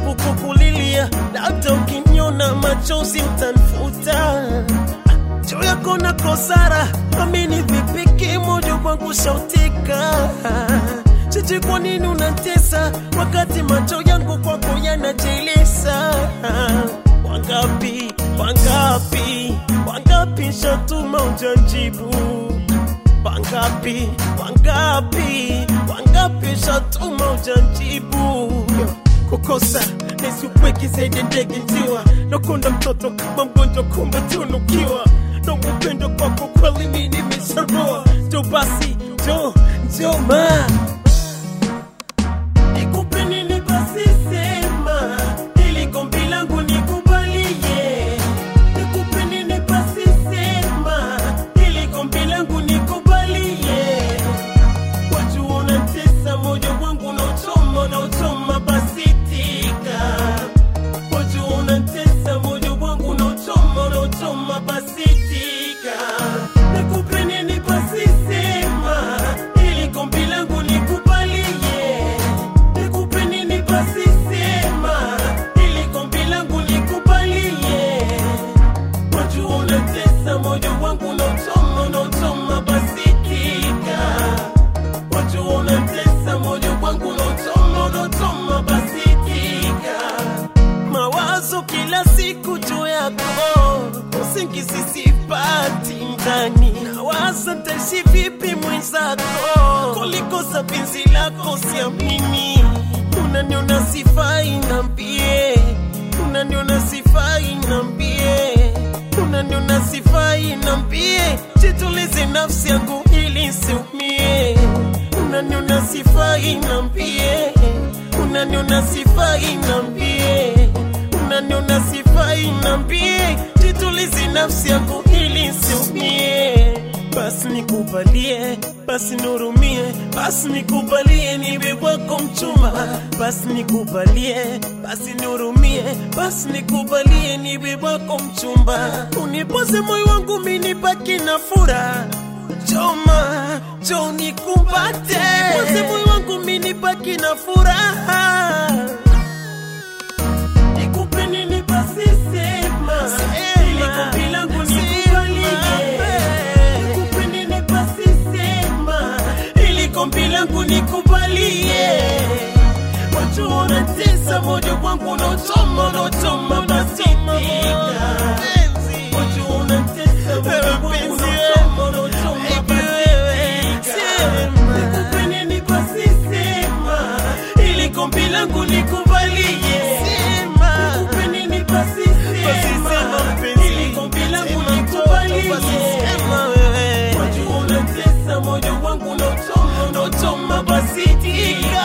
jaribu kukulilia, labda ukiniona machozi mtanfuta juu yako na kosara, amini vipiki moyo kwangu shautika. Chichi, kwa nini unatesa wakati macho yangu kwako yanajilisa? Wangapi, wangapi, wangapi shatuma ujajibu Wangapi, wangapi, wangapi shatuma ujajibu kukosa nisiupweki zaidi ndege njiwa nakunda mtoto kama mgonjwa kumbe tunukiwa na upendo kwako kweli mi nimesharoa jo basi jo jo ma nikupe nini basi sema ili gombi langu nikubalie nikupe nini basi sema ili gombi langu nikubalie wajua unatesa moyo wangu unaochoma unaochoma basi tika wajua unatesa moyo wangu unaochoma unaochoma basi tika nikupe nini basi sema ili gombi langu nikubalie nikupe nini basi sema ili gombi langu nikubalie wajua unatesa moyo wangu unaochoma unaochoma basi tika wajua unatesa moyo wangu unaochoma unaochoma basi tika mawazo kila siku juu yako usingizi sipati ndani nawaza taishi vipi mwenzako kulikosa penzi lako siamini unaniona sifai nambie unaniona sifai nambie unaniona sifai nambie jitulize nafsi yangu ili siumie unaniona sifai nambie unaniona sifai nambie unaniona sifai nambie jitulize nafsi yangu ili siumie basi nikubalie basi nurumie basi nikubalie niwe wako mchumba basi nikubalie basi nurumie basi nikubalie niwe wako mchumba unipoze moyo wangu mini baki na furaha choma cho nikumbate unipoze moyo wangu mini baki na furaha nikupe nini basi sema ili gombi langu nikubalie nikupe nini basi sema ili gombi langu nikubalie wajua unatesa moyo wangu unaochoma unaochoma basi tika wajua unatesa moyo wangu unaochoma unaochoma basi tika nikupe nini basi sema ili gombi langu nikubalie nikupe nini basi sema ili gombi langu nikubalie wajua unatesa moyo wangu unaochoma unaochoma basi tika